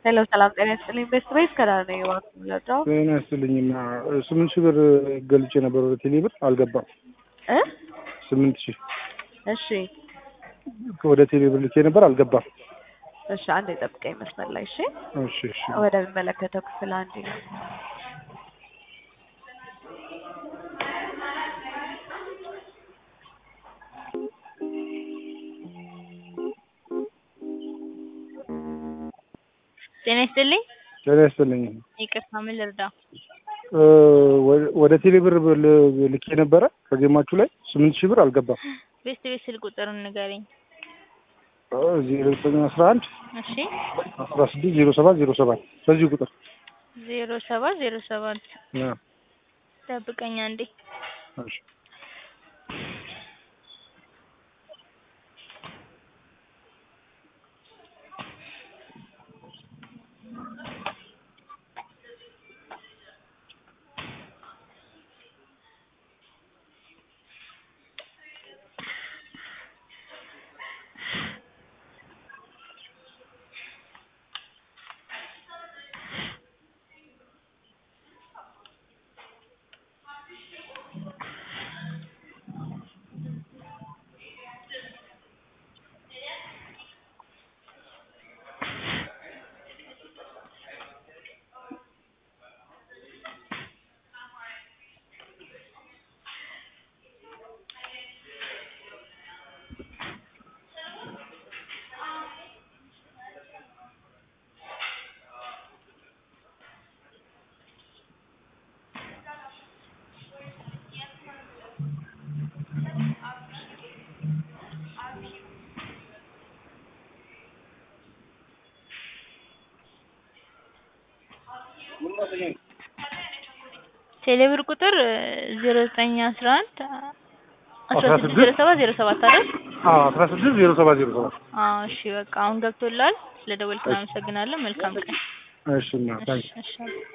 ሄሎ ሰላም ጤና ይስጥልኝ። ቤስት ቤት ከዳር ነው የዋልኩት የምለዳው ጤና ይስጥልኝማ ስምንት ሺህ ብር ገልጬ ነበር ወደ ቴሌ ብር አልገባም። እ ስምንት ሺህ እሺ ወደ ቴሌ ብር ልኬ ነበር አልገባም። እሺ አንድ የጠብቀኝ መስመር ላይ እሺ። እሺ እሺ ወደሚመለከተው ክፍል አንድ ነው። ጤና ይስጥልኝ። ጤና ይስጥልኝ። ይቅርታ ምን ልርዳ? እ ወ- ወደ ቴሌ ብር ል- ልኬ ነበረ ከጌማችሁ ላይ ስምንት ሺህ ብር አልገባም። ቤስት ቤት ስልክ ቁጥሩን ንገረኝ። ዜሮ ዘጠኝ አስራ አንድ እሺ አስራ ስድስት ዜሮ ሰባት ዜሮ ሰባት በዚህ ቁጥር ዜሮ ሰባት ዜሮ ሰባት ያ፣ ጠብቀኝ አንዴ። እሺ። ቴሌብር ቁጥር ዜሮ ዘጠኝ አስራ አንድ አስራ አስራ ስድስት ስድስት ዜሮ ሰባት ዜሮ ሰባት አይደል? አዎ አስራ ስድስት ዜሮ ሰባት ዜሮ ሰባት አዎ እሺ በቃ አሁን ገብቶላል። ስለደወልክ አመሰግናለሁ። መልካም ቀን። እሺ እና ታንክ እሺ እሺ